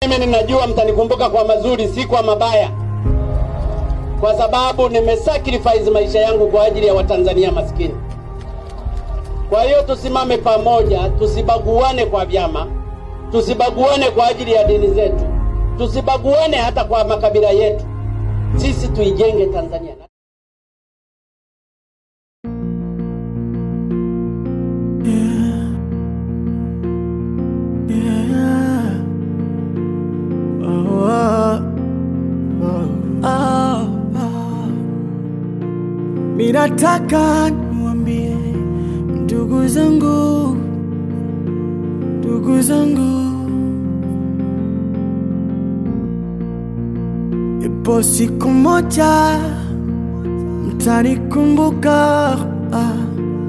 Mimi ninajua mtanikumbuka kwa mazuri, si kwa mabaya, kwa sababu nimesacrifice maisha yangu kwa ajili ya Watanzania maskini. Kwa hiyo tusimame pamoja, tusibaguane kwa vyama, tusibaguane kwa ajili ya dini zetu, tusibaguane hata kwa makabila yetu. Sisi tuijenge Tanzania. Minataka niwaambie ndugu zangu, ndugu zangu, ipo siku moja mtanikumbuka. ah.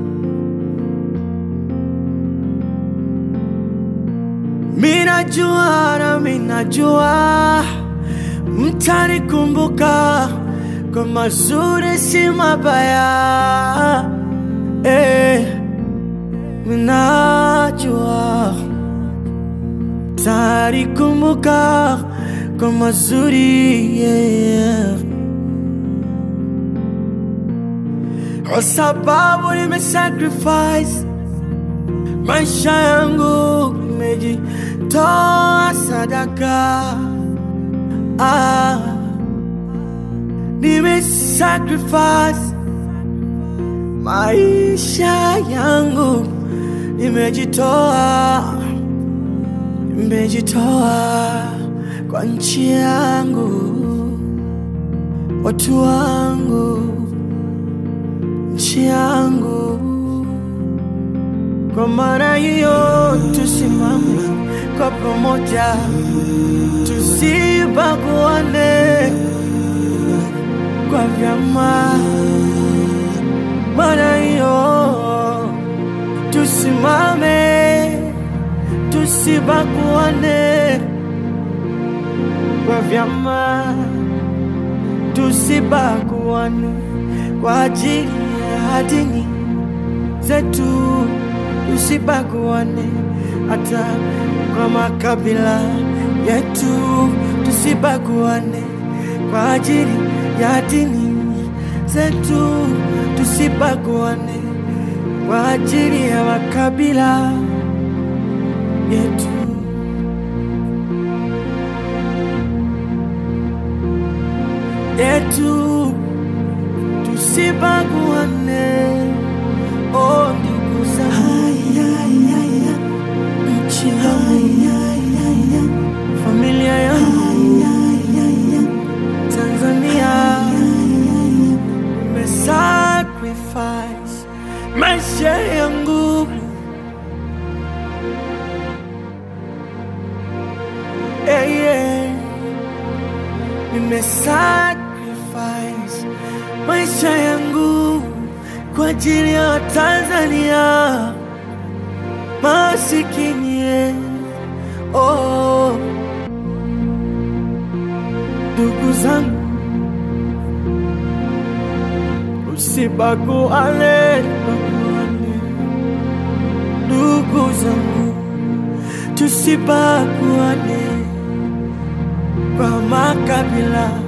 Minajua na minajua mtanikumbuka kwa mazuri si mabaya eh, minajua mtanikumbuka kwa mazuri yeah. Kwa sababu nimesacrifice maisha yangu, nimejitoa sadaka ah, nimesacrifice maisha yangu, nimejitoa, nimejitoa kwa nchi yangu, watu wangu, nchi yangu. Kwa maana hiyo tusimame kwa pamoja, tusibaguane kwa vyama. Maana hiyo tusimame, tusibaguane kwa vyama, tusibaguane kwa ajili ya dini zetu tusibaguane hata kwa makabila yetu, tusibaguane kwa ajili ya dini zetu, tusibaguane kwa ajili ya makabila yetu. yetu tusibaguane, oh ndugu zangu, nchi yangu, familia yangu, Tanzania, nimesacrifice maisha yangu yeah, yeah. nimesacrifice maisha yangu kwa ajili ya Watanzania masikini yeah. oh. Ndugu zangu usibaguane, baguane. Ndugu zangu tusibaguane kwa makabila